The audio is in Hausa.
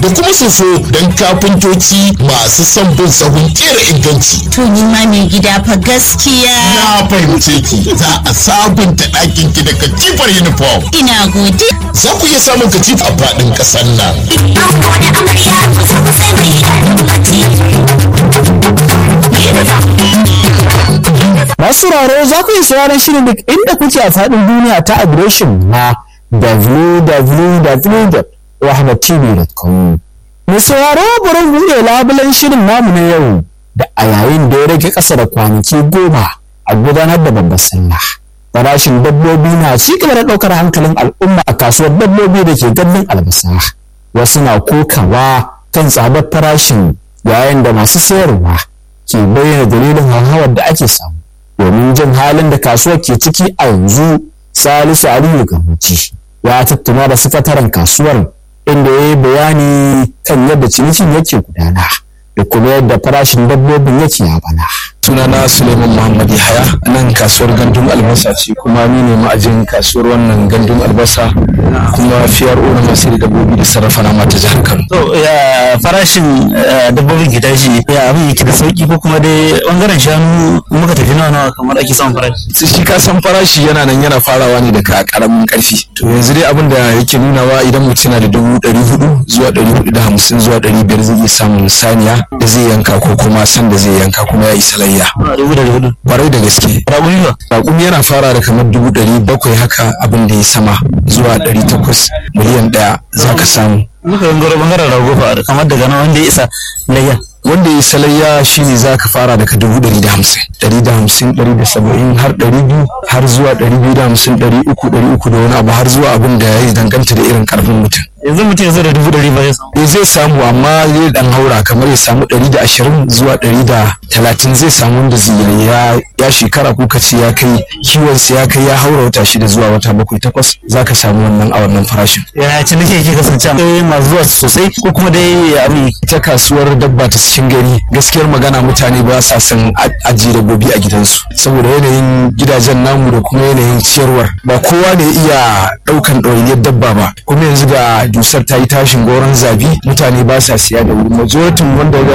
da kuma soso don kafintoci masu son bin sahun kera inganci. To ni ma mai gida fa gaskiya. Na fahimce ki za a sabunta ɗakin ki da katifar uniform. Ina gode. Za ku iya samun katifa a faɗin ƙasar nan. Masu sauraro za ku yi sauraron shirin duk inda kuke a faɗin duniya ta adireshin na www.rahmatv.com. Mai sauraro bari buɗe labulen shirin namu na yau da a yayin da ya rage ƙasa da kwanaki goma a gudanar da babbar sallah. Farashin dabbobi na ci gaba da ɗaukar hankalin al'umma a kasuwar dabbobi da ke gandun albasa. Wasu na kokawa kan tsadar farashin yayin da masu sayarwa ke bayyana dalilin hauhawar da ake samu. domin jin halin da kasuwar ke ciki a yanzu salisu aliyu gamuci ya tattauna da sakataren kasuwar inda ya yi bayani kan yadda cinikin yake gudana da kuma yadda farashin dabbobin yake a bana. sunana suleiman muhammad yahaya a nan kasuwar gandun albasa ce kuma ni ne ma'ajin kasuwar wannan gandun albasa kuma fiyar na masu da dabbobi da sarrafa nama ta jihar kano To ya farashin eh, dabbobin ki tashi ya abin yake da sauki ko kuma dai bangaren shanu muka tafi nawa nawa kamar ake samun farashi. sai shi ka san farashi yana nan yana farawa ne daga karamin karfi to yanzu dai abin da yake nunawa idan mutum yana da dubu ɗari hudu zuwa ɗari hudu da hamsin zuwa ɗari biyar zai iya samun saniya da zai yanka ko kuma san da zai yanka kuma ya yi salayya Nawa dubu da hudu. kwarai da gaske Raƙumi ba. raƙumi yana fara da kamar dubu ɗari bakwai haka abin da ya sama zuwa ɗari takwas miliyan ɗaya za ka samu Muka gangaro bangaren rago fa kamar daga nan wanda ya isa layya. wanda ya salayya shine za ka fara daga dubu ɗari da hamsin ɗari da hamsin ɗari da saba'in har ɗari biyu har zuwa ɗari biyu da hamsin ɗari uku ɗari uku da wani abu har zuwa abin da ya danganta da irin ƙarfin mutum Yanzu mutum ya zo da dubu ɗari ba ya samu. eh zai samu amma zai dan haura kamar ya samu ɗari da ashirin zuwa ɗari da talatin zai samu wanda zai ya ya shekara ko kace ya kai kiwonsa ya kai ya haura wata shida zuwa wata bakwai takwas za ka samu wannan a wannan farashin Ya ci nake ke kasance akwai masu zuwa sosai ko kuma dai ya abin yake. ita kasuwar dabba ta cikin gari gaskiyar magana mutane ba sa son a- ajiye dabbobi a gidansu saboda yanayin gidajen namu da kuma yanayin ciyarwar ba kowa ne iya ɗaukan ɗawainiyar dabba ba kuma yanzu ga dusar ta yi tashin goron zabi mutane ba sa siya da wuri majoritin wanda